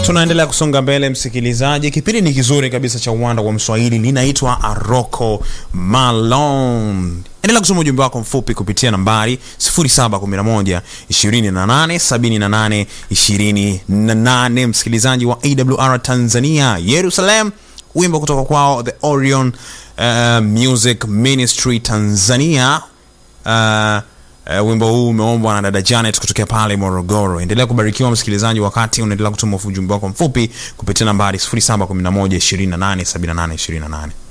tunaendelea kusonga mbele msikilizaji kipindi ni kizuri kabisa cha uwanda wa mswahili linaitwa aroko malon endelea kusoma ujumbe wako mfupi kupitia nambari 711 28 28 msikilizaji wa awr tanzania yerusalem wimbo kutoka kwao the orion uh, music ministry tanzania uh, Uh, wimbo huu umeombwa na dada Janet kutokea pale Morogoro. Endelea kubarikiwa msikilizaji, wakati unaendelea kutuma ujumbe wako mfupi kupitia nambari 0711 28 78 28.